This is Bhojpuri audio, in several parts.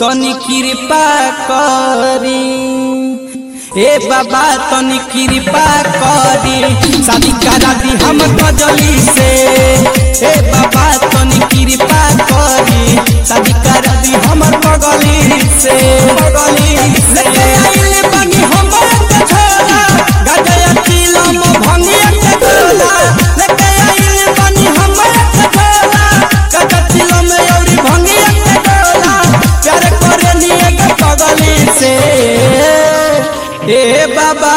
तनी कृपा करी ए बाबा तनी कृपा करी शादी करा दी हम कजली से ए बाबा तनी कृपा करी शादी करा दी हमर बगली से बगली लेके आइले बनी हमर के छोरा गजया चिलम भंगिया के गोला लेके आइले बनी हमर के छोरा गजया चिलम औरी भंगिया के गोला प्यार करे लिए के पगली से ए बाबा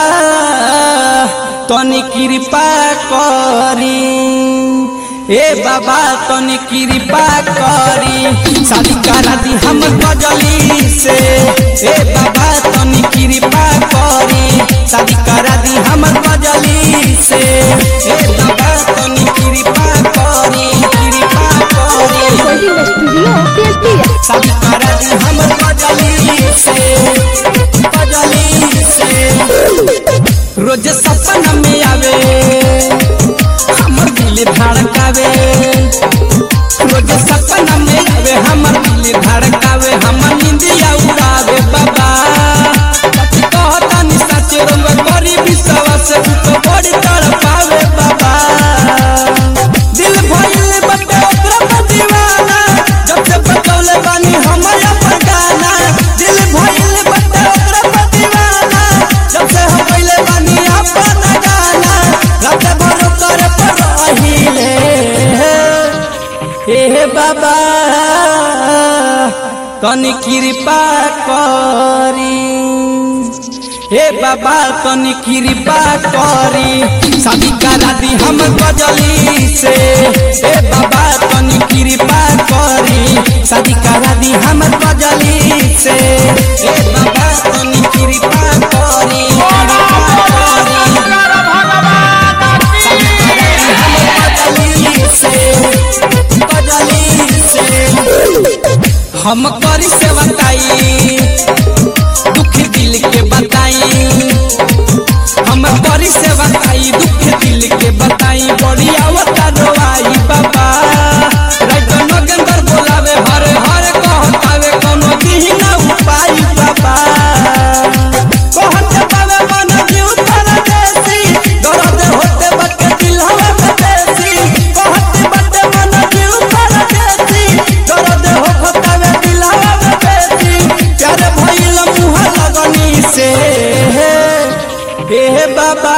तनी कृपा करी ए बाबा तनी कृपा करी शादी करा दी हम कजली से ए बाबा तनी कृपा करी शादी करा दी हम कजली से ए बाबा तनी कृपा करी कृपा करी Recording Studio PSP. शादी करा दी हम कजली से कजली से रोज सपना में आवे हमर दिल धड़कावे रोज सपना में आवे हमर दिल धड़कावे हमर निंदिया उड़ावे बाबा सच कहता नि सच रंग करी विश्वास तो बड़ी तड़पावे बाबा दिल भइल बटे ओकरा पर दीवाना जब से बतौले बानी हमर अपन गाना दिल भइल बटे ओकरा पर दीवाना जब से हम गइले बानी अपन गाना रात भर करे पर रहिले हे बाबा तनी कृपा करी हे बाबा तनी कृपा करी शादी करा दी हम गजली से हे बाबा तनी कृपा करी शादी करा दी हम गजली से हे बाबा तनी कृपा करी कृपा करी। शादी करा दी हम गजली से, गजली से। हम करी से बताई दुख दिल के बताई हम करी से बताई दुख दिल के बताई बड़ी आवता रोआई बाबा रात नगंदर बोलावे हर हर कहतावे कोनो दिही ना उपाय बाबा कहते बावे मन जीव तारा देसी दर्द होते बटे दिल हवा में देसी कहते बटे मन जीव तारा देसी दर्द हो होतावे दिल हवा में देसी प्यार भइल मुहा लगनी से हे बाबा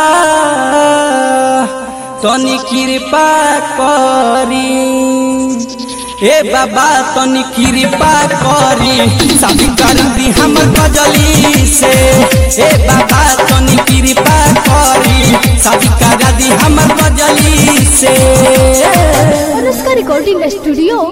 तनी कृपा करी हे बाबा तनी कृपा करी शादी कर दी हम गजली से हे बाबा तनी कृपा करी शादी कर दी हम गजली से Anushka Recording Studio